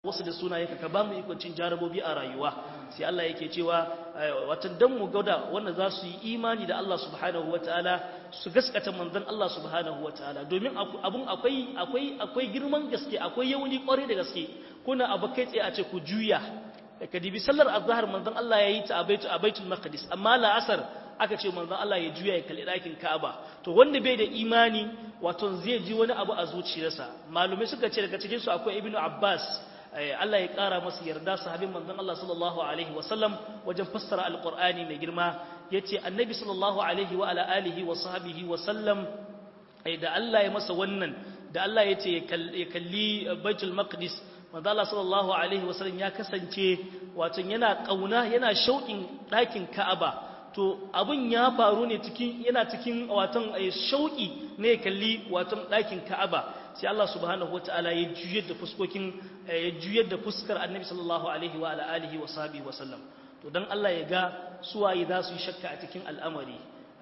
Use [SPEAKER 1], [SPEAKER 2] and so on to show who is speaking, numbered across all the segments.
[SPEAKER 1] wasu da sunaye ka ba mu ikon cin jarabobi a rayuwa sai Allah yake cewa watan dan mu gauda wanda za su yi imani da Allah subhanahu wataala su gaskata manzon Allah subhanahu wataala domin abun akwai akwai akwai girman gaske akwai yauni kwarai da gaske kuna abu kai tsaye a ce ku juya ka dibi sallar azhar manzon Allah yayi ta a baitul a baitul maqdis amma la asar aka ce manzon Allah ya juya ya kalli ɗakin Ka'aba to wanda bai da imani wato zai ji wani abu a zuciyarsa malumai suka ce daga cikin su akwai ibnu abbas Allah ya ƙara masa yarda sahabin manzon Allah sallallahu alaihi wasallam wajen fassara alqur'ani mai girma yace annabi sallallahu alaihi wa ala alihi wa sahbihi wa sallam da Allah ya masa wannan da Allah yace ya kalli baitul maqdis manzo Allah sallallahu alaihi wasallam ya kasance wato yana kauna yana shauƙin ɗakin Ka'aba to abun ya faru ne cikin yana cikin watan shauƙi ne kalli watan ɗakin Ka'aba sai Allah subhanahu wataala ya juyar da fuskokin ya juyar da fuskar Annabi sallallahu alaihi wa ala alihi wa sahbihi wa sallam to dan Allah ya ga suwaye za su yi shakka a cikin al'amari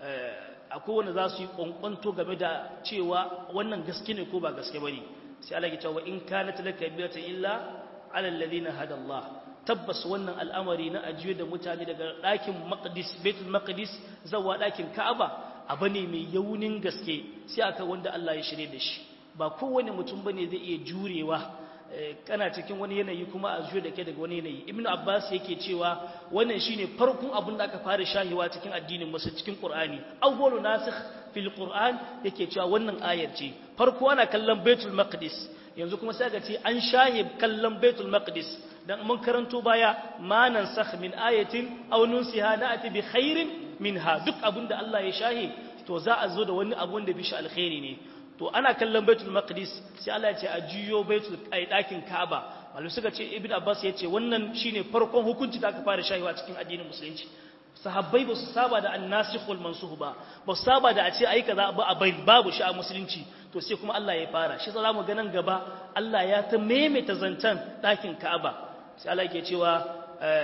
[SPEAKER 1] akwai wanda za su yi kwankwanto game da cewa wannan gaske ne ko ba gaske bane sai Allah ya ce wa in kanat laka biyata illa ala alladhina hada Allah tabbas wannan al'amari na ajiye da mutane daga ɗakin maqdis baitul maqdis zawa ɗakin ka'aba abu ne mai yaunin gaske sai aka wanda Allah ya shirye da shi ba kowane mutum bane zai iya jurewa kana cikin wani yanayi kuma a zuwa da ke daga wani yanayi ibnu abbas yake cewa wannan shine farkon abin da aka fara shahiwa cikin addinin musu cikin qur'ani awwalu nasikh fil qur'an yake cewa wannan ayar ce farko ana kallon baitul maqdis yanzu kuma sai ga ce an shahib kallon baitul maqdis dan mun karanto baya ma nansakh min ayatin aw nunsiha na'ti bi khairin minha duk abin da Allah ya shahi to za a zo da wani abu wanda bi shi alkhairi ne to ana kallon baitul maqdis sai Allah ya ce a juyo baitul ai dakin Kaaba malu suka ce ibnu abbas ya ce wannan shine farkon hukunci da aka fara shahiwa cikin addinin musulunci sahabbai ba su saba da annasikh wal mansukh ba ba su saba da a ce ai kaza ba a bai babu shi a musulunci to sai kuma Allah ya fara shi za mu ga nan gaba Allah ya ta maimaita zantan dakin Kaaba sai Allah yake cewa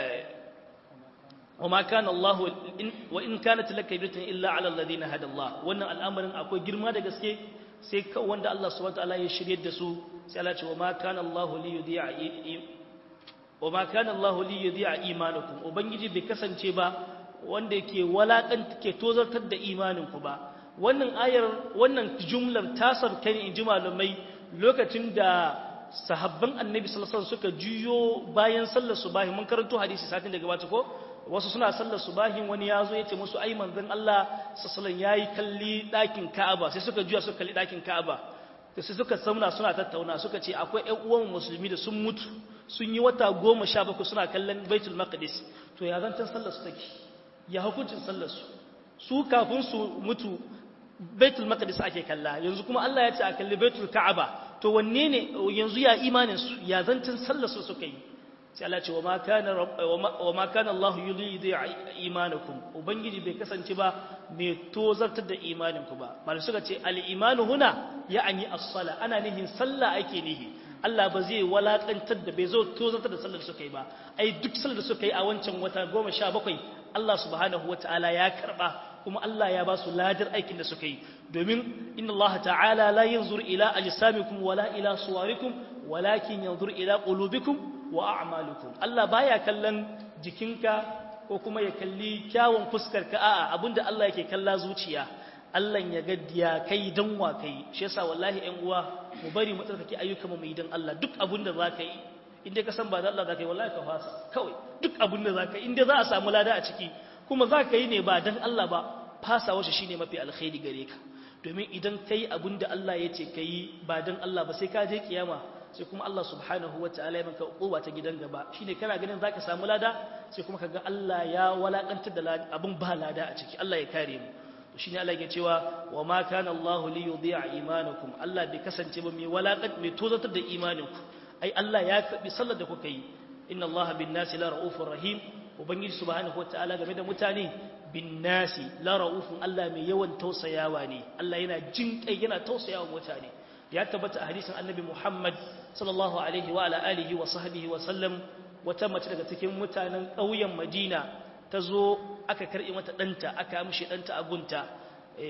[SPEAKER 1] وما كان الله وإن كانت لك بيت إلا على الذين هدى الله wannan al'amarin akwai girma da gaske sai ka wanda Allah subhanahu wataala ya shirye da su sai Allah ya ce wa ma kana Allah li yudhi'a wa ma kana Allah li yudhi'a imanakum ubangiji bai kasance ba wanda yake walakan ke tozartar da imanin ku ba wannan ayar wannan jumlar ta sarka ne inji malamai lokacin da sahabban annabi sallallahu alaihi wasallam suka juyo bayan sallar subahi mun karanto hadisi satin da gabata ko wasu suna sallar subahin wani ya zo ya ce musu ai manzon Allah sallallahu ya yi kalli ɗakin Ka'aba sai suka juya suka kalli ɗakin Ka'aba da sai suka sauna suna tattauna suka ce akwai ƴan uwan musulmi da sun mutu sun yi wata goma sha bakwai suna kallon Baitul Maqdis to ya zantan sallar su take ya hukuncin sallar su su kafin su mutu Baitul Maqdis ake kalla yanzu kuma Allah ya ce a kalli Baitul Ka'aba to wanne ne yanzu ya imanin su ya zantan sallar su suka yi sai Allah ce wa ma kana Allah yulidi imanakum ubangiji bai kasance ba mai tozartar da imaninku ba malai suka ce al-imanu huna ya'ani as-sala ana nihin sallah ake nihi Allah ba zai walakantar da bai zo tozartar da sallar suka yi ba ai duk sallar da suka yi a wancan wata 17 Allah subhanahu wataala ya karba kuma Allah ya ba su ladar aikin da suka yi domin inna Allah ta'ala la yanzur ila ajsamikum wala ila suwarikum walakin yanzur ila qulubikum wa a'malukum Allah baya kallon jikinka ko kuma ya kalli kyawun fuskar ka a'a abinda Allah yake kalla zuciya Allah ya ga ya kai dan wa kai shi yasa wallahi ƴan uwa mu bari mu tsarkake ayyukan mu yi dan Allah duk abinda zaka yi inda ka san ba dan Allah zaka yi wallahi ka fasa kawai duk abinda zaka yi inda za a samu lada a ciki kuma zaka yi ne ba dan Allah ba fasa washi shine mafi alkhairi gare ka domin idan kai abinda Allah ya ce kai ba dan Allah ba sai ka je kiyama sai kuma Allah subhanahu wa ta'ala ya maka uquba ta gidan gaba shine kana ganin zaka samu lada sai kuma kaga Allah ya walakantar da abun ba lada a ciki Allah ya kare mu to shine Allah ya cewa wa ma kana Allah li yudhi'a imanakum Allah bai kasance ba mai walakan mai tozatar da imaninku ai Allah ya karbi sallar da kuka yi inna Allah bin nasi la raufur rahim ubangiji subhanahu wa ta'ala game da mutane bin nasi la raufun Allah mai yawan tausayawa ne Allah yana jin kai yana tausayawa mutane ya tabbata a hadisin annabi Muhammad sallallahu alaihi wa ala alihi wa sahbihi wa sallam wata mace daga cikin mutanen ƙauyen Madina ta zo aka karɓi mata ɗanta aka mishi ɗanta a gunta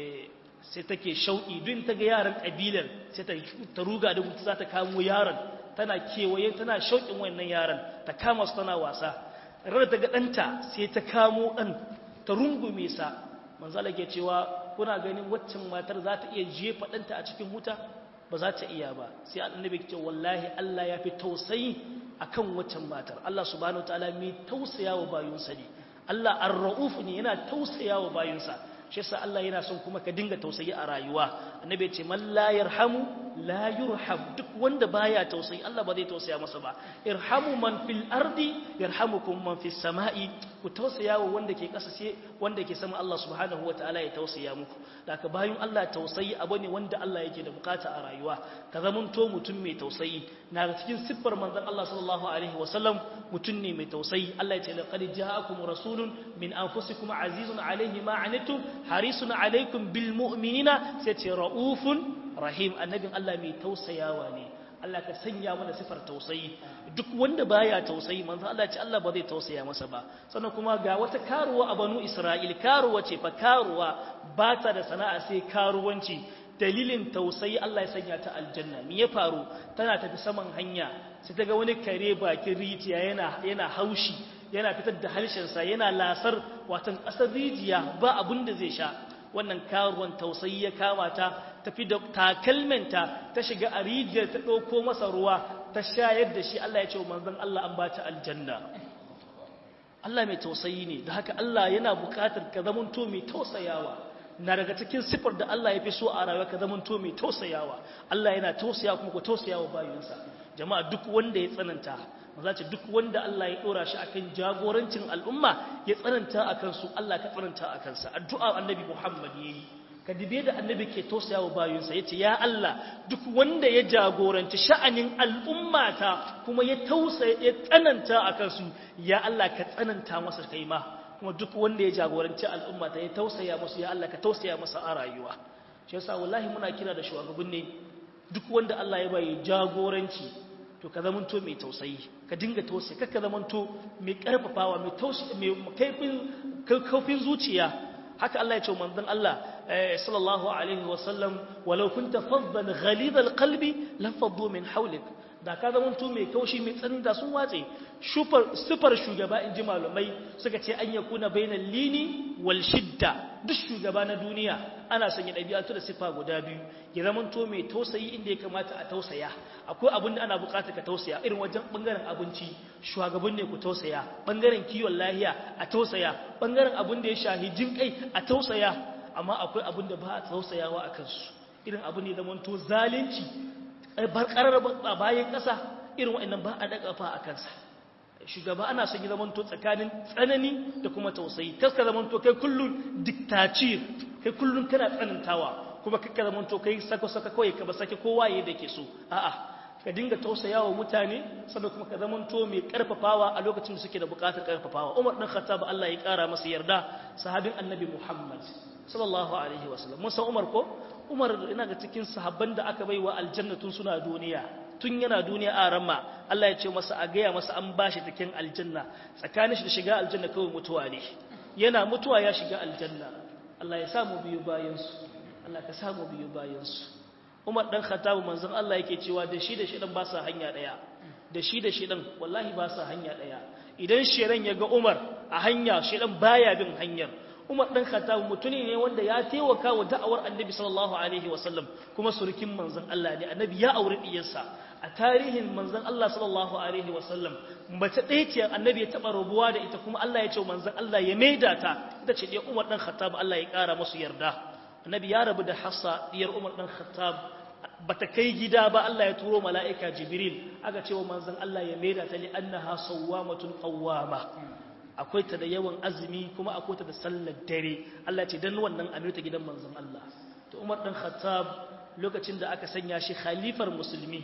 [SPEAKER 1] sai take shauƙi duk ta ga yaran ƙabilar sai ta ruga da gutu za ta kamo yaron tana kewaye tana shauƙin wannan yaran ta kama su tana wasa rar ta ga ɗanta sai ta kamo ɗan ta rungume sa manzala ke cewa kuna ganin waccan matar za ta iya jefa ɗanta a cikin wuta ba za ta iya ba sai annabi ce wallahi Allah ya fi tausayi akan waccan matar Allah subhanahu wataala mai tausaya wa bayunsa ne Allah ar-ra'uf ne yana tausaya wa bayunsa shi yasa Allah yana son kuma ka dinga tausayi a rayuwa annabi ya ce man la yarhamu la yurham duk wanda baya tausayi Allah ba zai tausaya masa ba irhamu man fil ardi yarhamukum man fis sama'i ku tausaya wa wanda ke kasa sai wanda ke sama Allah subhanahu wataala ya tausaya muku daga bayan Allah tausayi abu ne wanda Allah yake da bukata a rayuwa ka zamanto mutum mai tausayi na cikin siffar manzon Allah sallallahu alaihi wasallam mutum ne mai tausayi Allah ya ce laqad ja'akum rasulun min anfusikum azizun alaihi ma anittum harisun alaikum bil mu'minina sai ce raufun rahim annabin Allah mai tausayawa ne Allah ka sanya mana sifar tausayi duk wanda baya tausayi manzo Allah ya ce Allah ba zai tausaya masa ba sannan kuma ga wata karuwa a banu Isra'il karuwa ce fa karuwa ba ta da sana'a sai karuwanci dalilin tausayi Allah ya sanya ta aljanna me ya faru tana tafi saman hanya sai ta ga wani kare bakin rijiya yana yana haushi yana fitar da harshensa yana lasar watan ƙasar rijiya ba abin da zai sha wannan karuwan tausayi ya kama ta tafi da takalminta ta shiga a rijiyar ta ɗauko masa ruwa ta shayar da shi Allah ya ce manzon Allah an bata aljanna Allah mai tausayi ne da haka Allah yana buƙatar ka zamanto mai tausayawa na daga cikin sifar da Allah ya fi so a rayuwa ka zamanto mai tausayawa Allah yana tausaya kuma ku tausayawa bayinsa jama'a duk wanda ya tsananta maza ce duk wanda Allah ya dora shi akan jagorancin al'umma ya tsananta akan su Allah ka tsananta akan sa addu'a annabi Muhammad yayi ka dibe da annabi ke tausaya wa bayinsa yace ya Allah duk wanda ya jagoranci sha'anin al'ummata kuma ya tausaya ya tsananta akan su ya Allah ka tsananta masa kai ma kuma duk wanda ya jagoranci al'ummata ya tausaya musu ya Allah ka tausaya masa a rayuwa shi yasa wallahi muna kira da shugabanni duk wanda Allah ya bai jagoranci to ka zamanto mai tausayi ka dinga tausayi ka zamanto mai karfafawa mai tausayi mai kaifin kaifin zuciya haka Allah ya ce manzon Allah sallallahu alaihi wa sallam walau kunta faddan ghalidhal qalbi lam faddu min hawlik da ka zamanto mai kaushi mai tsanin da sun watse shufar sifar shugaba in ji malumai suka ce an yakuna bainal lini wal shidda duk shugaba na duniya ana son ya ɗabi'atu da sifa guda biyu ya zamanto mai tausayi inda ya kamata a tausaya akwai abin da ana buƙatar ka tausaya irin wajen ɓangaren abinci shugaban ne ku tausaya ɓangaren kiwon lahiya a tausaya ɓangaren abin da ya shahi jin kai a tausaya amma akwai abin da ba a tausayawa a kansu irin abu ne zamanto zalunci barkarar a bayan ƙasa irin waɗannan ba a daga fa a kansa shugaba ana son yi zamanto tsakanin tsanani da kuma tausayi kaska zamanto kai kullum diktacir kai kullum kana tsanantawa kuma kakka zamanto kai sako-sako kawai ka ba sake kowa ya da ke so a'a ka dinga tausayawa mutane sannan kuma ka zamanto mai karfafawa a lokacin da suke da bukatar karfafawa umar dan khattab Allah ya kara masa yarda sahabin annabi muhammad sallallahu alaihi wasallam mun san umar ko umar ina ga cikin sahabban da aka baiwa aljannatun suna duniya tun yana duniya a ramma Allah ya ce masa a gaya masa an bashi cikin aljanna tsakanin shi da shiga aljanna kawai mutuwa ne yana mutuwa ya shiga aljanna Allah ya samu biyu bayansu Allah ka samu biyu bayansu Umar dan Khattab manzon Allah yake cewa da shi da shi dan ba sa hanya daya da shi da shi dan wallahi ba sa hanya daya idan sheran ya ga Umar a hanya shi dan baya bin hanyar Umar dan Khattab mutune ne wanda ya taimaka wa da'awar Annabi sallallahu alaihi wasallam kuma surukin manzon Allah ne Annabi ya aure diyarsa a tarihin manzon Allah sallallahu alaihi wasallam mace ɗaya ce Annabi ya taba rubuwa da ita kuma Allah ya ce manzon Allah ya maida ta ita ce dai Umar dan Khattab Allah ya kara musu yarda Annabi ya rabu da Hafsa diyar Umar dan Khattab bata kai gida ba Allah ya turo mala'ika Jibril aka ce wa manzon Allah ya maida ta li annaha sawwamatun qawwama akwai ta da yawan azumi kuma akwai ta da sallar dare Allah ce dan wannan amirta gidan manzon Allah to Umar dan Khattab lokacin da aka sanya shi khalifar musulmi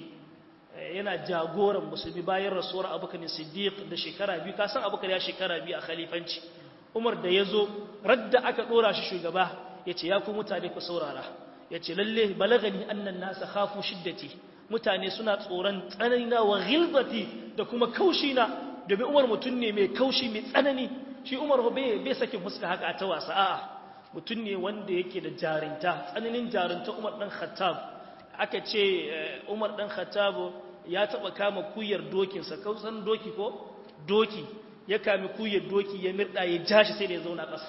[SPEAKER 1] yana jagoran musulmi bayan rasuwar Abubakar Siddiq da shekara biyu ka san Abubakar ya shekara biyu a khalifanci Umar da yazo radda aka dora shi shugaba yace ya ku mutane ku saurara yace lalle balagani annan nasa khafu shiddati mutane suna tsoron tsananina wa ghilzati da kuma kaushina domin umar mutum ne mai kaushi mai tsanani shi umar bai bai sakin fuska haka ta wasa a'a mutum ne wanda yake da jarinta tsananin jarinta umar dan khattab aka ce umar dan khattab ya taba kama kuyar dokinsa kausan doki ko doki ya kami kuyar doki ya mirda ya jashi sai da ya zauna ƙasa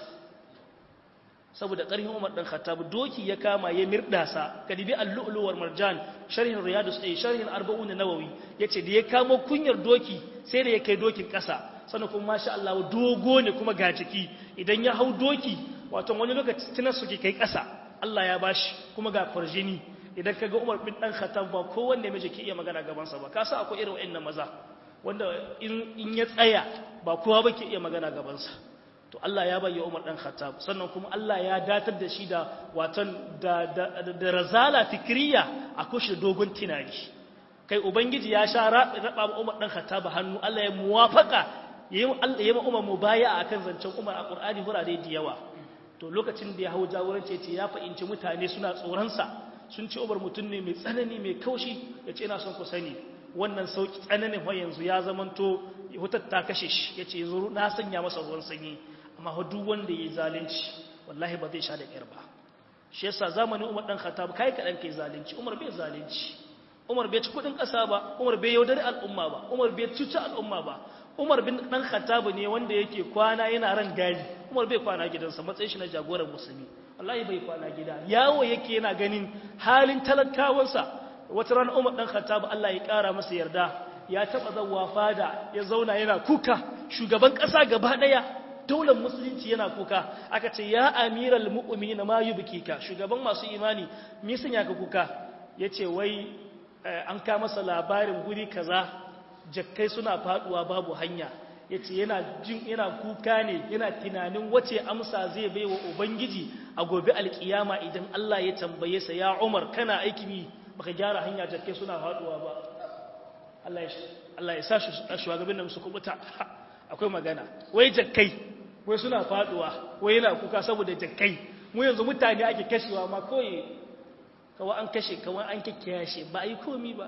[SPEAKER 1] saboda ƙarfin Umar dan Khattab doki ya kama ya mirda sa kadibi al-lu'lu wal marjan sharhin riyadus ay sharhin arba'un nawawi yace da ya kamo kunyar doki sai da ya kai dokin ƙasa sannan kuma masha Allah dogo ne kuma ga jiki idan ya hau doki wato wani lokaci tunan su ke kai ƙasa Allah ya bashi kuma ga farjini idan kaga Umar bin dan Khattab ba kowanne miji ke iya magana gaban sa ba ka sa akwai irin wa'annan maza wanda in in ya tsaya ba kowa ba ke iya magana gaban sa to Allah ya bayyana Umar dan Khattab sannan kuma Allah ya datar da shi da watan da da, razala fikriya a kushe dogon tunani kai ubangiji ya sha raba Umar dan Khattab hannu Allah ya muwafaka yayin Allah yayin Umar mubaya akan zancen Umar a Qur'ani hurare da yawa to lokacin da ya hau jagoranci ce ya fahimci mutane suna tsoronsa sun ce Umar mutum ne mai tsanani mai kaushi ya ce ina son ku sani wannan sauki tsananin wa yanzu ya zamanto hutar ta kashe shi ya ce yanzu na sanya masa ruwan sanyi amma duk wanda ya yi zalunci wallahi ba zai sha da ƙyar ba shi yasa zamanin Umar dan Khattab kai kaɗan kai zalunci Umar bai zalunci Umar bai ci kuɗin ƙasa ba Umar bai yaudari al'umma ba Umar bai cuci al'umma ba Umar bin dan Khattab ne wanda yake kwana yana ran gari Umar bai kwana gidansa matsayin shi na jagoran musulmi wallahi bai kwana gida yawo yake yana ganin halin talakawansa wata ran Umar dan Khattab Allah ya kara masa yarda ya taba zawwa fada ya zauna yana kuka shugaban kasa gaba daya daular musulunci yana kuka aka ce ya amiral mu'minin ma yubkika shugaban masu imani me sun yaka kuka yace wai an ka masa labarin guri kaza jakkai suna faduwa babu hanya yace yana jin yana kuka ne yana tunanin wace amsa zai bai wa ubangiji a gobe alkiyama idan Allah ya tambaye sa ya Umar kana aiki ni baka gyara hanya jakkai suna faduwa ba Allah ya Allah ya sa shugaban nan su kubuta akwai magana wai jakkai wai suna faduwa wai yana kuka saboda jakkai mu yanzu mutane ake kashewa ma kawai kawai an kashe kawai an kikkiyashe ba a yi komi ba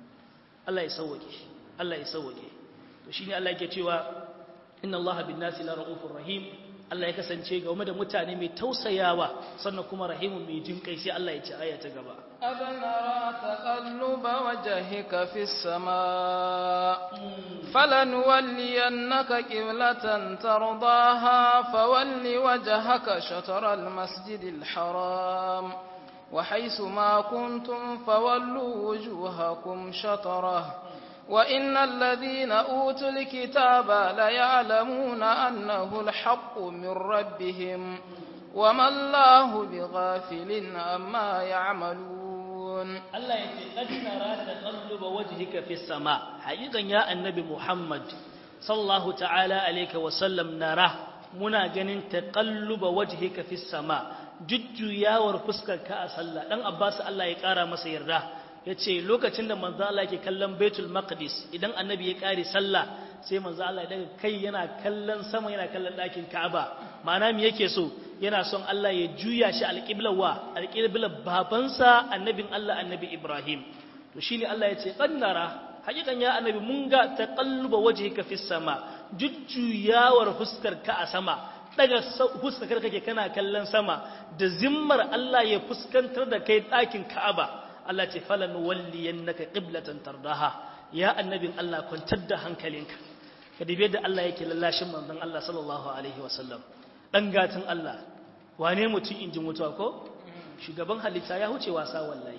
[SPEAKER 1] Allah ya sauwake Allah ya sauwake to shine Allah yake cewa inna Allah bin nasi la raufur rahim Allah ya kasance game da mutane mai tausayawa sannan kuma rahimun mai jin kai sai Allah ya ce aya ta gaba
[SPEAKER 2] أبنرى تقلب وجهك في السماء فلنولينك قبلة ترضاها فول وجهك شطر المسجد الحرام وحيث ما كنتم فولوا وجوهكم شطره وإن الذين أوتوا الكتاب ليعلمون أنه الحق من ربهم وما الله بغافل عما يعملون
[SPEAKER 1] Allah ya ce qad nara taqalluba wajhika fi sama haqiqan ya annabi Muhammad sallallahu ta'ala alayka wa sallam nara muna ganin taqalluba wajhika fi sama jujjuyawar fuskarka a sallah dan Abbas Allah ya kara masa yarda yace lokacin da manzo Allah yake kallon Baitul Maqdis idan annabi ya kare sallah sai manzo Allah ya daga kai yana kallon sama yana kallon ɗakin Ka'aba ma'ana me yake so yana son Allah ya juya shi alƙiblar wa alƙiblar babansa annabin Allah annabi Ibrahim to shine Allah ya ce qannara hakikan ya annabi mun ga taqalluba wajhika fis sama jujjuyawar fuskar ka a sama daga fuskar kake kana kallon sama da zimmar Allah ya fuskantar da kai ɗakin Ka'aba Allah ce falan walliyannaka qiblatan tardaha ya annabin Allah kwantar da hankalinka ka dibe da Allah yake lallashin manzon Allah sallallahu alaihi wasallam dan gatan Allah wane mutum injin mutuwa ko shugaban halitta ya huce wasa wallahi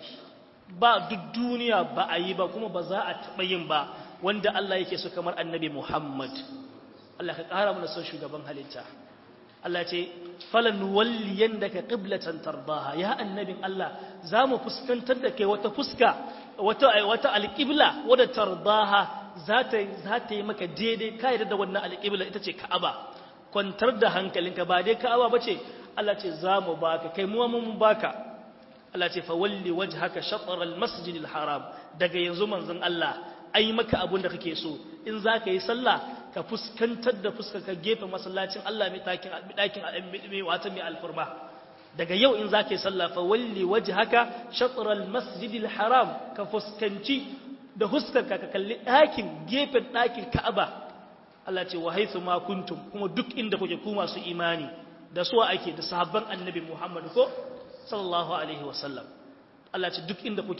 [SPEAKER 1] ba duk duniya ba a yi ba kuma ba za a taɓa yin ba wanda Allah yake so kamar annabi Muhammad Allah ka ƙara mana son shugaban halitta Allah ce falan walliyan daga qiblatan tardaha ya annabin Allah za mu fuskantar da kai wata fuska wata wata alqibla wadda tardaha za ta za ta yi maka daidai kai da wannan alqibla ita ce Ka'aba kwantar da hankalinka ba dai Ka'aba bace Allah ce za mu baka kai mu mun baka Allah ce fa walli wajhaka shatr al-masjid al-haram daga yanzu manzon Allah ai maka abun da kake so in zaka yi sallah ka fuskantar da fuskar ka gefe masallacin Allah mai takin dakin mai wata mai alfurma daga yau in zaka yi sallah fa walli wajhaka shatr al-masjid al-haram ka fuskanci da fuskar ka ka kalli dakin gefen dakin Ka'aba Allah ce wa haythu ma kuntum kuma duk inda kuke ku masu imani da suwa ake da sahabban annabi Muhammad ko sallallahu alaihi wasallam Allah ce duk inda kuke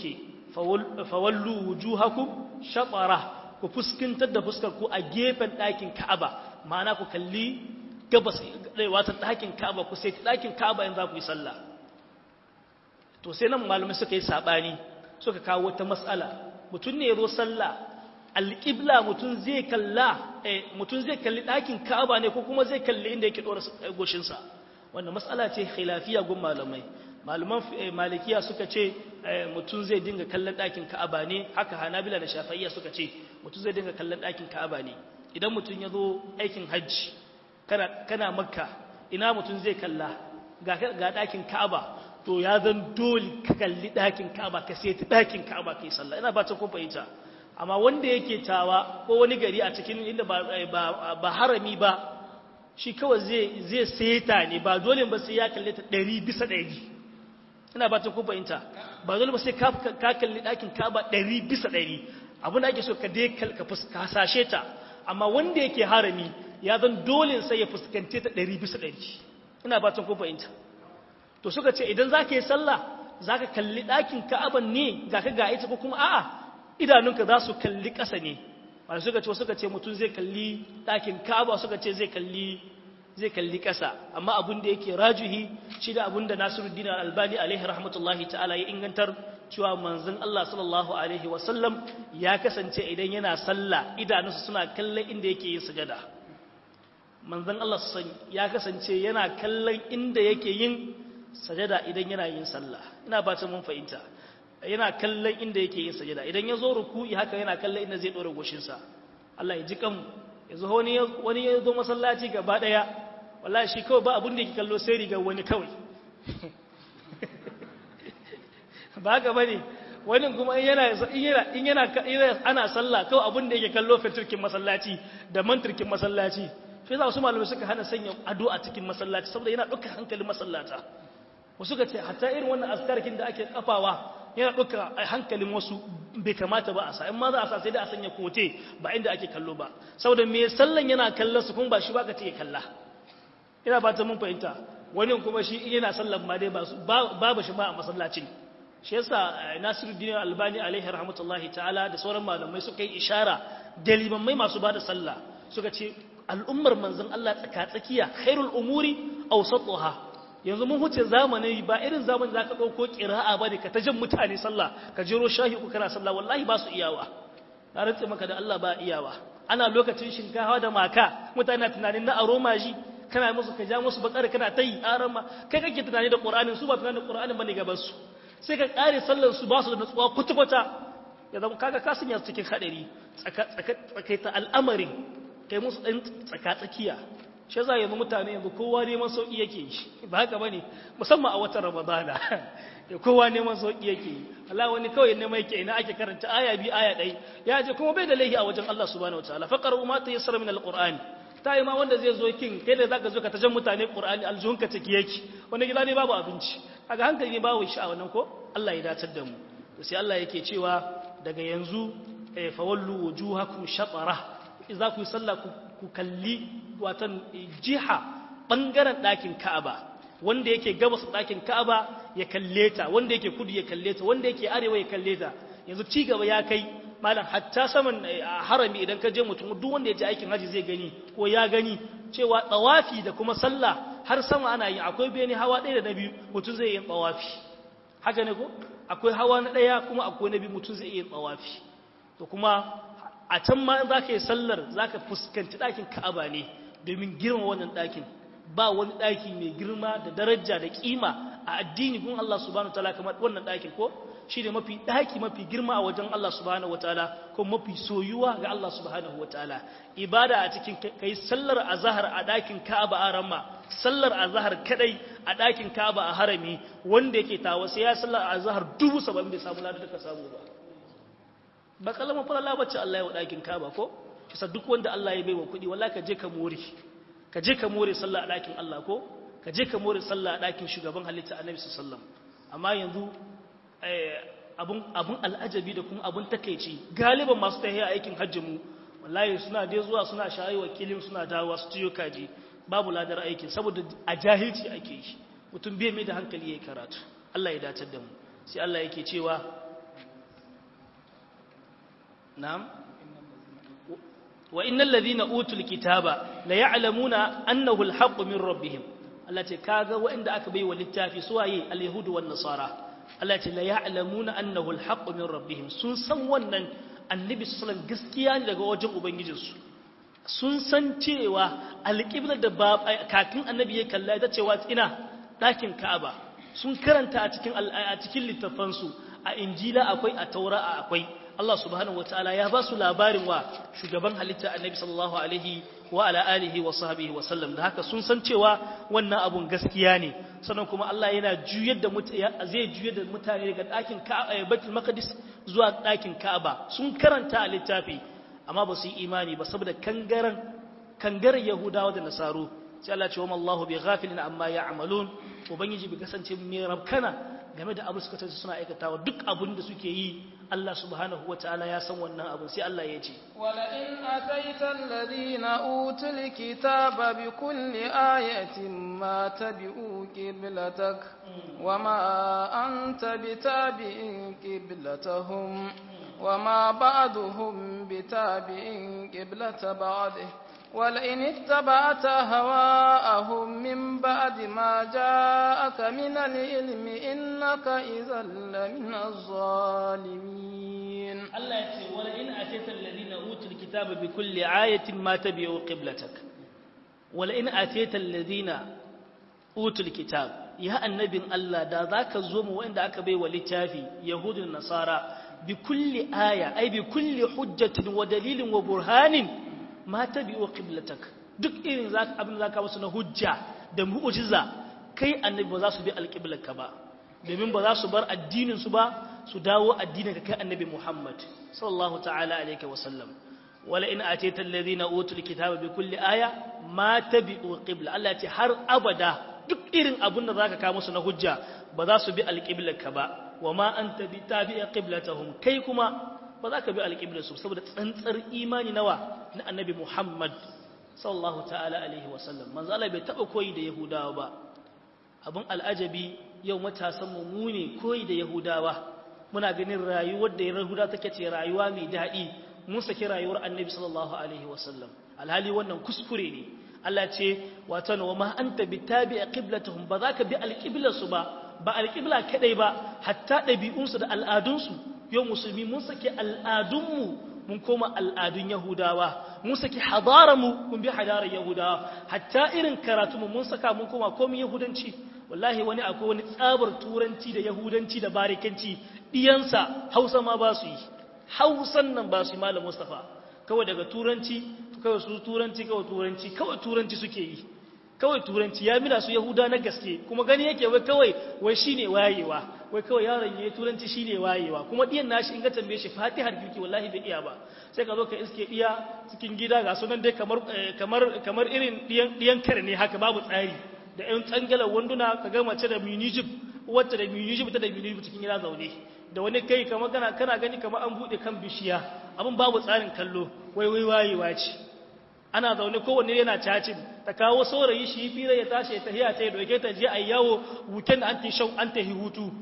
[SPEAKER 1] fawallu wujuhakum shatara ku fuskantar da fuskar ku a gefen ɗakin Ka'aba ma'ana ku kalli gabas wata ɗakin Ka'aba ku sai ɗakin Ka'aba in za ku yi sallah to sai nan malamai suka yi sabani suka kawo wata matsala mutum ne ya zo sallah alƙibla mutum zai kalla mutum zai kalli ɗakin Ka'aba ne ko kuma zai kalli inda yake ɗora goshinsa wannan matsala ce khilafiya gun malamai malaman malikiya suka ce mutum zai dinga kallon ɗakin ka'aba ne haka hanabila da shafaiya suka ce mutum zai dinga kallon ɗakin ka'aba ne idan mutum ya zo aikin hajji kana makka ina mutum zai kalla ga ɗakin ka'aba to ya zan dole ka kalli ɗakin ka'aba ka sai ta ɗakin ka'aba ka yi sallah ina ba ta kun fahimta amma wanda yake tawa ko wani gari a cikin inda ba harami ba shi kawai zai seta ne ba dole ba sai ya kalle ta ɗari bisa ɗari ina ba ta fahimta ba dole ba sai ka kalli ɗakin kaba ɗari bisa ɗari abin da ake so ka dai ka hasashe ta amma wanda yake harami ya zan dole sai ya fuskante ta ɗari bisa ɗari ina ba ta fahimta to suka ce idan za ka yi sallah za ka kalli ɗakin ka'aban ne ga ka ga ita ko kuma a'a idanunka za su kalli ƙasa ne wanda suka ce suka ce mutum zai kalli ɗakin ka'aba suka ce zai kalli zai kalli ƙasa amma abin da yake rajuhi shi da abin da nasiruddin albani alaihi rahmatullahi ta'ala ya ingantar cewa manzon Allah sallallahu alaihi wasallam ya kasance idan yana sallah idanunsa suna kallon inda yake yin sujada manzon Allah ya kasance yana kallon inda yake yin sajada idan yana yin sallah ina ba ta mun fahimta yana kallon inda yake yin sajada idan ya zo ruku'i haka yana kallon inda zai dora goshinsa Allah ya ji kanmu yanzu wani wani ya zo masallaci gaba daya wallahi shi kawai ba abin da yake kallo sai riga wani kawai ba haka bane wani kuma in yana in yana in yana ana sallah kawai abin da yake kallo fitirkin masallaci da mantirkin masallaci sai za su malamai suka hana sanya ado a cikin masallaci saboda yana ɗaukar hankalin masallata wasu ka ce hatta irin wannan askarkin da ake kafawa yana ɗauka hankalin wasu bai kamata ba a sa in ma za a sa sai da a sanya kote ba inda ake kallo ba saboda me sallan yana kallon su kuma ba shi ba ka ce kalla ina ba ta mun fahimta wani kuma shi yana sallan ma dai babu shi ma a masallacin shi yasa Nasiruddin Albani alaihi rahmatullahi ta'ala da sauran malamai suka yi ishara da limammai masu ba da sallah suka ce al'ummar manzon Allah tsaka-tsakiya khairul umuri awsatuha yanzu mun huce zamani ba irin zamani zaka dauko qira'a bane ka ta jan mutane sallah ka jero shahi ku kana sallah wallahi ba su iyawa na rantse maka da Allah ba iyawa ana lokacin shinkafa da maka mutane tunanin na aroma ji kana musu ka ja musu bakar kana tayi arama kai kake tunani da qur'anin su ba tunani da qur'anin bane gaban su sai ka kare sallar su ba su da nutsuwa kwata-kwata ya zama kaga ka sanya cikin hadari tsakaita al'amarin kai musu ɗan tsaka-tsakiya shi za yanzu mutane yanzu kowa neman sauƙi yake yi ba haka ba ne musamman a watan ramadana ya kowa neman sauƙi yake yi Allah wani kawai neman yake ina ake karanta aya bi aya ɗai ya je kuma bai da laihi a wajen Allah subhanahu wataala faqar umma ta yassara min alqur'ani ta yi ma wanda zai zo kin kai da zaka zo ka tajan mutane qur'ani aljunka ciki yake wani gida ne babu abinci kaga hankali ne babu shi a wannan ko Allah ya datar da mu to sai Allah yake cewa daga yanzu fawallu wujuhakum shatara za ku yi sallah ku kalli watan jiha ɓangaren ɗakin ka'aba wanda yake gabas ɗakin ka'aba ya kalle ta wanda yake kudu ya kalle ta wanda yake arewa ya kalle ta yanzu ci gaba ya kai malam hatta saman harami idan ka je mutum duk wanda ya je aikin haji zai gani ko ya gani cewa tsawafi da kuma sallah har sama ana yi akwai bene hawa ɗaya da na biyu mutum zai yi tsawafi haka ne ko akwai hawa na ɗaya kuma akwai na biyu mutum zai yi tsawafi to kuma a can ma za ka yi sallar za ka fuskanci ɗakin ka'aba ne domin girma wannan ɗakin ba wani ɗaki mai girma da daraja da ƙima a addini gun Allah subhanahu wataala kamar wannan ɗakin ko shi ne mafi ɗaki mafi girma a wajen Allah subhanahu wataala ko mafi soyuwa ga Allah subhanahu wataala ibada a cikin kai sallar azhar a ɗakin ka'aba a ramma sallar azhar kadai a ɗakin ka'aba a harami wanda yake tawa sai ya sallar azhar dubu saba'in bai samu ladar da ka samu ba ba kalmar falala bacci Allah ya wa ɗakin kaba ko kisa duk wanda Allah ya baiwa kuɗi wala ka je ka more ka je ka more sallah a ɗakin Allah ko ka je ka more sallah a ɗakin shugaban halitta annabi sallallahu amma yanzu abun abun al'ajabi da kuma abun takeici galiban masu tahiya aikin hajji mu wallahi suna dai zuwa suna shayi wakilin suna dawowa su ciyo kaji babu ladar aikin saboda a jahilci ake yi mutum bai mai da hankali yayi karatu Allah ya dace da mu sai Allah yake cewa na'am wa innal ladhina utul kitaba la ya'lamuna annahu al-haqqu min rabbihim Allah ce kaga waɗanda aka bai wa littafi su waye al-yahudu wan nasara Allah ce la ya'lamuna annahu al-haqqu min rabbihim sun san wannan annabi sallallahu alaihi gaskiya ne daga wajen ubangijinsu sun san cewa alƙiblar da kakin annabi ya kalla ita cewa ina ɗakin ka'aba sun karanta a cikin a cikin littafansu a injila akwai a taura akwai Allah subhanahu wataala ya ba su labarin wa shugaban halitta annabi sallallahu alaihi wa ala alihi wa sahbihi wa sallam da haka sun san cewa wannan abun gaskiya ne sannan kuma Allah yana juyar da zai juyar da mutane daga ɗakin Ka'aba Baitul Maqdis zuwa ɗakin Ka'aba sun karanta a littafi amma ba su yi imani ba saboda kangaren kangaren Yahudawa da Nasaru sai Allah ce wa Allahu bi ghafilin amma ya'malun ubangiji bi kasance mai rabkana game da abu suka tace suna aikatawa duk abun da suke yi Allah subhanahu wa ta'ala ya san wannan abun sai Allah ya ce
[SPEAKER 2] wala in ataita alladhina utul kitaba bi kulli ayatin ma tabi'u qiblatak wama anta bitabi'in qiblatahum wama ba'duhum bitabi'in qiblata ba'dih ولئن اتبعت هواءهم من بعد ما جاءك من العلم إنك إذا لمن الظالمين
[SPEAKER 1] الله يقول ولئن أتيت الذين أوتوا الكتاب بكل آية ما تبعوا قبلتك ولئن أتيت الذين أوتوا الكتاب يا النبي الله دا ذاك زوم وإن ذاك بي ولتافي يهود النصارى بكل آية أي بكل حجة ودليل وبرهان ma ta biyo qiblatak duk irin abin da zaka musu na hujja da mu'jiza kai annabi ba za su bi alqiblarka ba domin ba za su bar addinin su ba su dawo addinin ka kai annabi Muhammad sallallahu ta'ala alaihi wa sallam wala in atayta alladhina utul kitaba bi kulli aya ma tabi'u qibla Allah ce har abada duk irin abin da zaka kawo musu na hujja ba za su bi alqiblarka ba wa ma anta bi tabi'i qiblatahum kai kuma ba za ka bi alƙiblarsu saboda tsantsar imani nawa na annabi Muhammad sallallahu ta'ala alaihi wasallam manzo Allah bai taɓa koyi da Yahudawa ba abin al'ajabi yau matasan mu ne koyi da Yahudawa muna ganin rayuwar da Yahuda take ce rayuwa mai daɗi mun saki rayuwar annabi sallallahu alaihi wasallam alhali wannan kuskure ne Allah ce wato wa ma anta bitabi'a qiblatuhum ba za ka bi alƙiblarsu ba ba alƙibla kadai ba hatta ɗabi'unsu da al'adunsu yau musulmi mun saki al'adunmu mun koma al'adun yahudawa mun saki hadararmu mun bi hadarar yahudawa hatta irin karatunmu mun saka mun koma komi yahudanci wallahi wani akwai wani tsabar turanci da yahudanci da barikanci ɗiyansa hausa ma ba su yi hausan nan ba su yi malam mustapha kawai daga turanci kawai su turanci kawai turanci kawai turanci suke yi kawai turanci ya mina su yahuda na gaske kuma gani yake wai kawai wai shine wayewa wai kawai yaron yayi turanci shine wayewa kuma diyan nashi in ga tambaye shi fatihar kirki wallahi bai iya ba sai ka zo ka iske diya cikin gida ga sunan dai kamar kamar kamar irin diyan diyan kare ne haka babu tsari da ɗan tsangalar wanduna ka ga mace da minijib wacce da minijib ta da minijib cikin gida zaune da wani kai kamar kana kana gani kamar an bude kan bishiya abin babu tsarin kallo wai wai wayewa ce ana zaune kowanne yana cacin ta kawo saurayi shi fira ya tashi ya tahiya ta ya doke ta je a yawo weekend an ta shau an ta hutu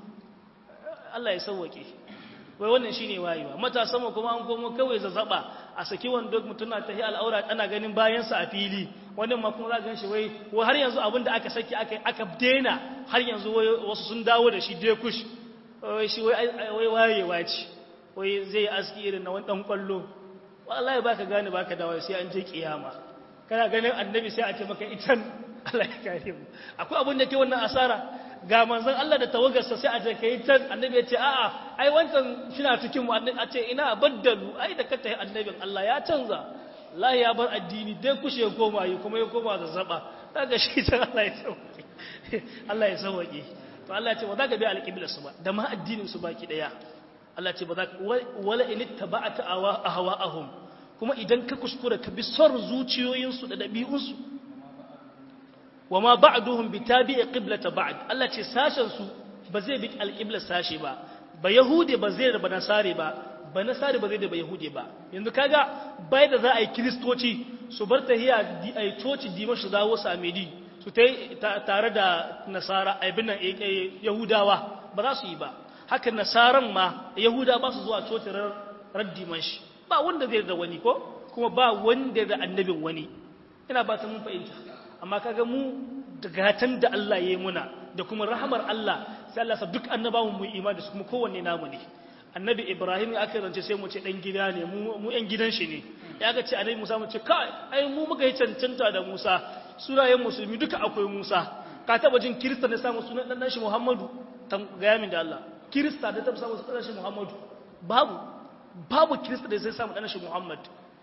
[SPEAKER 1] Allah ya sauwake wai wannan shine wayewa matasan mu kuma an komo kawai zazzaba a saki wanda mutum na tahiya al'aura ana ganin bayan sa a fili wannan ma kuma za ga shi wai wai har yanzu abin da aka saki aka aka daina har yanzu wai wasu sun dawo da shi dai kush wai shi wai wai wayewa ce wai zai aski irin na wani dan kwallo wallahi baka gane baka dawo sai an je kiyama kana ganin annabi sai a ce maka itan Allah ya kare mu akwai abin da ke wannan asara ga manzon Allah da tawagarsa sai a ce kai tan annabi ya ce a'a ai wancan shina cikin mu a ce ina baddalu ai da kata annabin Allah ya canza Allah ya bar addini dai kushe koma yi kuma ya koma zazzaba daga shi ta Allah ya sauke Allah ya sauke to Allah ya ce ba za ka bi alƙiblar su ba da ma addinin su baki daya Allah ce ba za wala in ittaba'ata ahwa'ahum kuma idan ka kuskura ka bi son zuciyoyinsu da dabi'unsu wama ba'duhum bitabi'i qiblata ba'd Allah ce sashen su ba zai bi alqiblar sashe ba ba yahude ba zai da nasare ba ba nasare ba zai da ba yahude ba yanzu kaga bai da za a yi kristoci su bar tahiya ai coci dimash su dawo samedi su tare da nasara aibin yahudawa ba za su yi ba haka nasaran ma yahuda ba su zuwa cocin raddiman shi ba wanda zai da wani ko kuma ba wanda da annabin wani ina ba ta mun fahimta amma kaga mu da gatan da Allah ya yi muna da kuma rahamar Allah sai Allah sa duk annabawan mu imani da su kuma kowanne namu ne annabi Ibrahim ya aka rance sai mu ce dan gida ne mu mu yan gidan shi ne ya ga ce annabi Musa mu ce kai ai mu muka yi cancanta da Musa sunayen musulmi duka akwai Musa ka taba jin kirista ne samu sunan dan shi Muhammadu tan ga min da Allah kirista da taba samu sunan shi Muhammadu babu babu kirista da sai samu dan shi Muhammad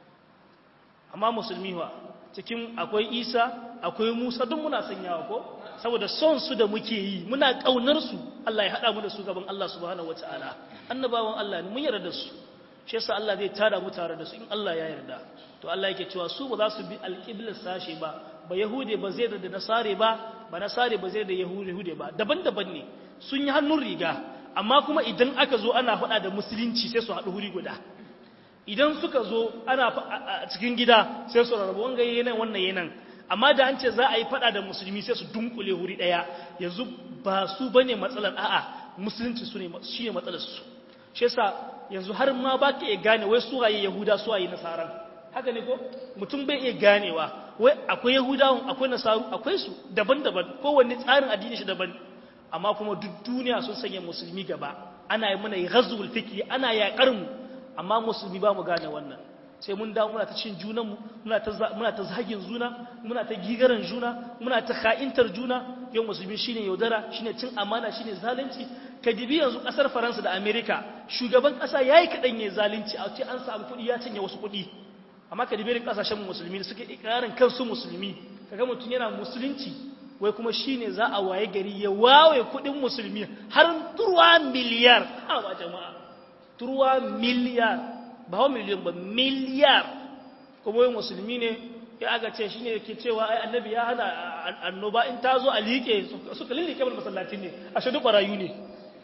[SPEAKER 1] amma musulmi wa cikin akwai Isa akwai Musa duk muna sanyawa ko saboda son su da muke yi muna kaunar su Allah ya hada mu da su gaban Allah subhanahu wataala annabawan Allah ne mun yarda da su shi yasa Allah zai tada mu tare da su in Allah ya yarda to Allah yake cewa su ba za su bi alqiblar sashe ba ba yahude ba zai da nasare ba ba nasare ba zai da yahude ba daban-daban ne sun yi hannun riga amma kuma idan aka zo ana faɗa da musulunci sai su haɗu huri guda idan suka zo ana a cikin gida sai su rarrabu wanga yanan wannan yanan amma da an ce za a yi faɗa da musulmi sai su dunkule huri ɗaya yanzu ba su bane matsalar a'a musulunci su ne shi ne matsalar su shi yasa yanzu har ma ba ka iya gane wai su waye yahuda su waye nasaran haka ne ko mutum bai iya ganewa wai akwai yahudawan akwai nasaru akwai su daban-daban kowanne tsarin addini shi daban amma kuma duk duniya sun sanya musulmi gaba ana yi mana ghazwul fikri ana yaƙar mu amma musulmi ba mu gane wannan sai mun dawo muna ta cin junanmu muna ta muna ta zagin juna muna ta gigaran juna muna ta ka'intar juna yau musulmi shine yaudara shine cin amana shine zalunci ka dibi yanzu kasar faransa da amerika shugaban kasa yayi kadan yayi zalunci a ce an samu kuɗi ya cinye wasu kuɗi amma ka dibi irin kasashen musulmi suke ikirarin kansu musulmi kaga mutum yana musulunci wai kuma shine za a waye gari ya wawe kuɗin musulmi har turwa miliyar a ba jama'a turwa miliyar ba wa miliyan ba miliyar kuma wai musulmi ne ya aga ce shi ne ke cewa ai annabi ya hana annoba in ta zo a liƙe suka lillike mana masallacin ne a shaɗu ɓarayu ne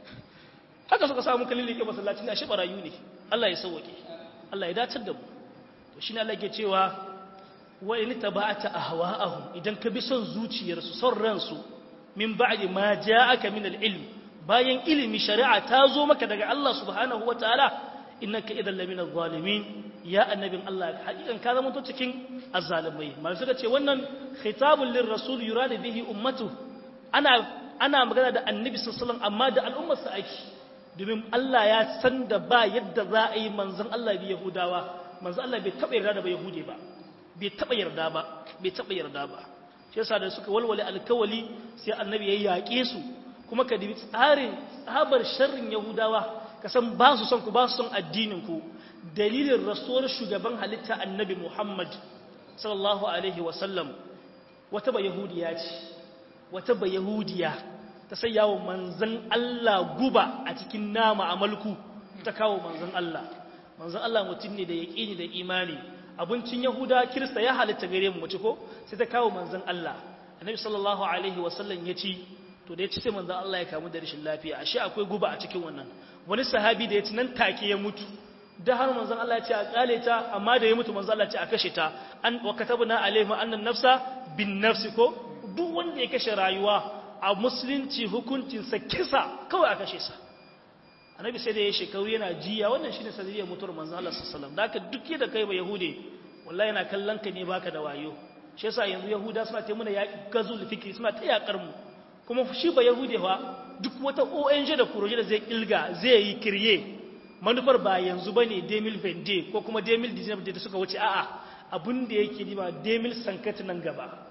[SPEAKER 1] haka suka samu ka lillike masallacin ne a shi ɓarayu ne Allah ya sauwaƙe Allah ya dacar da mu to shi ne Allah ke cewa wa in tabata ahwa'ahum idan ka bi son zuciyarsu son ransu min ba'di ma ja'aka min al-ilm bayan ilimi shari'a ta zo maka daga Allah subhanahu wataala innaka idan lamina zalimin ya annabin Allah hakikan ka zama to cikin azzalimai mal suka ce wannan khitabul lirrasul yuradu bihi ummatu ana ana magana da annabi sallallahu alaihi amma da al'ummar sa ake domin Allah ya san da ba yadda za a yi manzon Allah bi yahudawa manzon Allah bai taba yarda da ba yahude ba bai taba yarda ba bai taba yarda ba shi yasa da suka walwale alkawali sai annabi ya yaƙe su kuma ka dibi tsarin tsabar sharrin yahudawa ka san ba su son ku ba su son addininku dalilin rasuwar shugaban halitta annabi muhammad sallallahu alaihi wasallam wata ba yahudiya ce wata ba yahudiya ta sai yawon manzan allah guba a cikin nama a malku ta kawo manzan allah manzan allah mutum ne da yaƙini da imani abincin yahuda kirista ya halitta gare mu mace ko sai ta kawo manzan allah annabi sallallahu alaihi wasallam ya ci to da ya ci sai manzan allah ya kamu da rashin lafiya ashe akwai guba a cikin wannan wani sahabi da ya ci nan take ya mutu da har manzon Allah ya ce a kale ta amma da ya mutu manzon Allah ya ce a kashe ta an wa katabna alaihim annan nafsa bin nafsi ko duk wanda ya kashe rayuwa a musulunci hukuncin sa kisa kawai a kashe sa annabi sai da ya shekaru yana jiya wannan shine sanadiyar mutuwar manzon Allah sallallahu alaihi wasallam da haka duk da kai ba yahude wallahi yana kallon ka ne baka da wayo shi yasa yanzu yahuda suna ta muna yaƙi gazul fikri suna ta yakar mu kuma shi ba yahude fa duk wata ONG da kuroje da zai kilga zai yi kirye manufar ba yanzu bane Demil Vende ko kuma Demil Dizinab da suka wuce a'a abin da yake nima Demil Sankati nan gaba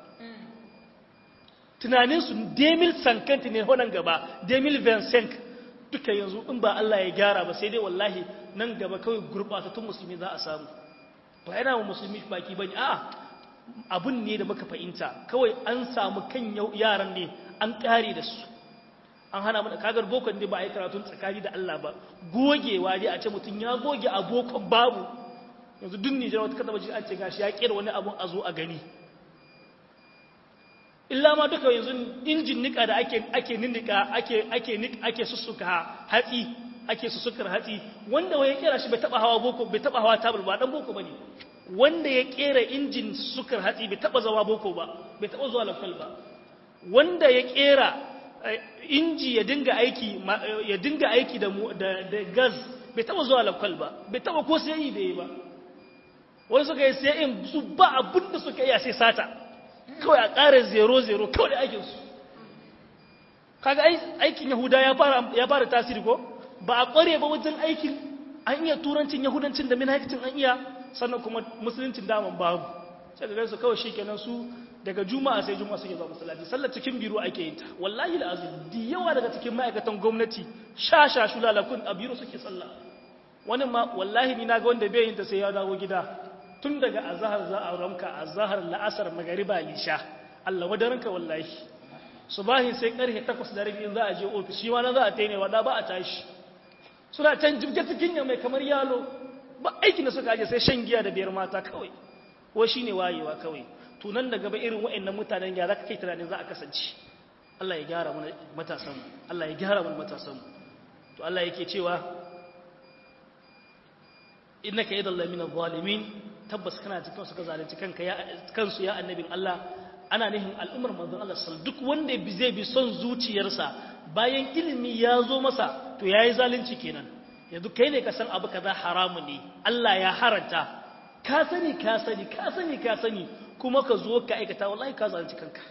[SPEAKER 1] tunanin su Demil Sankati ne honan gaba Demil Vincent duka yanzu in ba Allah ya gyara ba sai dai wallahi nan gaba kawai gurbatattun musulmi za a samu ba yana wa musulmi baki bane a'a abun ne da muka fahimta kawai an samu kan yaran ne an kare da su an hana mana kagar bokon ne ba a yi karatun tsakani da Allah ba gogewa dai a ce mutum ya goge a bokon babu yanzu duk nijar wata kada an ce gashi ya kera wani abun a zo a gani illa ma duka yanzu injin nika da ake ake ninnika ake ake ake sussuka hatsi ake sussukar hatsi wanda wai ya kera shi bai taba hawa boko bai taba hawa tabul ba dan boko bane wanda ya kera injin sukar hatsi bai taba zawa boko ba bai taba zuwa lafal ba wanda ya kera inji ya dinga aiki ya dinga aiki da da gas bai taba zuwa lakwal ba bai taba ko sai yi da yi ba wani suka yi sai in su ba abin da suka yi a sai sata kawai a ƙara zero zero kawai da aikinsu kaga aikin yahuda ya fara tasiri ko ba a ƙware ba wajen aikin an iya turancin yahudancin da minhajicin an iya sannan kuma musuluncin daman babu sai da su kawai shikenan su daga juma'a sai juma'a suke zuwa masallaci sallar cikin biro ake yin ta wallahi alazim di yawa daga cikin ma'aikatan gwamnati sha sha shulalakun a biro suke sallah wani ma wallahi ni naga wanda bai yin ta sai ya dawo gida tun daga azhar za a ramka azhar la'asar magariba lisha Allah wadaranka wallahi subahin sai karfe 8 da rabi za a je ofis shi ma na za a taine wada ba a tashi suna can jibge cikin ya mai kamar yalo ba aikin da suka aje sai shan giya da biyar mata kawai ko shine wayewa kawai tunan da gaba irin waɗannan mutanen ya zaka kai tunanin za a kasance Allah ya gyara mana matasan Allah ya gyara mana matasan to Allah yake cewa innaka idan la min adh-dhalimin tabbas kana cikin suka zalunci kanka ya kansu ya annabin Allah ana nihin al'ummar manzon Allah sal duk wanda zai bi son zuciyarsa bayan ilimi ya zo masa to yayi zalunci kenan yanzu kai ne ka san abu kaza haramu ne Allah ya haranta ka sani ka sani ka sani ka sani kuma ka zo ka aikata wallahi ka zalunci kanka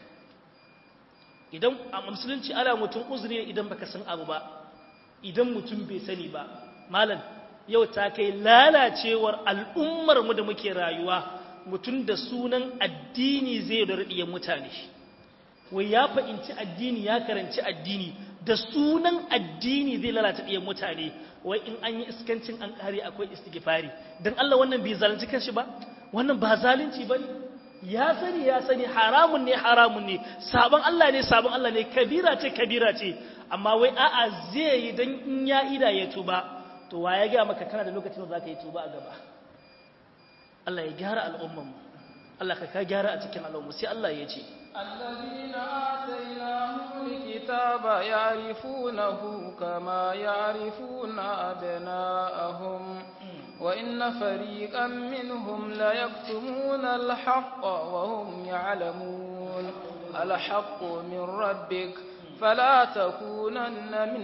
[SPEAKER 1] idan a musulunci ana mutum uzuri ne idan baka san abu ba idan mutum bai sani ba malam yau ta kai lalacewar al'ummar mu da muke rayuwa mutum da sunan addini zai da radiyan mutane wai ya fahimci addini ya karanci addini da sunan addini zai lalata ɗiyan mutane wai in an yi iskancin an ƙare akwai istighfari don Allah wannan bai zalunci kanshi ba wannan ba zalunci ba ya sani ya sani haramun ne haramun ne sabon Allah ne sabon Allah ne kabira ce kabira ce amma wai a'a zai yi don in ya ida ya tuba to wa ya gaya maka kana da lokacin da za ka yi tuba a gaba Allah ya gyara al'ummanmu Allah ka ka gyara a cikin al'ummu sai Allah ya ce
[SPEAKER 2] الذين آتيناهم الكتاب يعرفونه كما يعرفون أبناءهم وإن فريقا منهم ليكتمون الحق وهم يعلمون الحق من ربك فلا تكونن من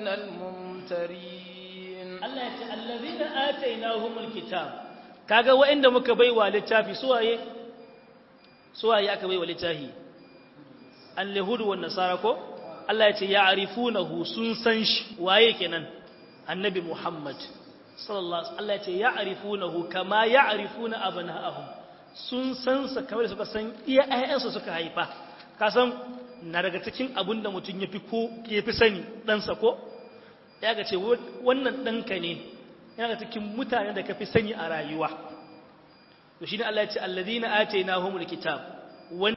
[SPEAKER 2] الممترين
[SPEAKER 1] Allah ya ce allazina atainahumul kitab kaga wa'anda muka baiwa littafi suwaye suwaye aka baiwa littafi al-yahudu wan nasara ko Allah ya ce ya'rifunahu sun san shi waye kenan annabi Muhammad sallallahu alaihi Allah ya ce ya'rifunahu kama ya'rifuna abna'ahum sun san sa kamar suka san iya ayyansu suka haifa ka san na daga cikin abin da mutum yafi ko yafi sani dan sa ko ya ga ce wannan ɗanka ne yana cikin mutane da ka fi sani a rayuwa to shi ne Allah ya ce alladina atainahumul kitab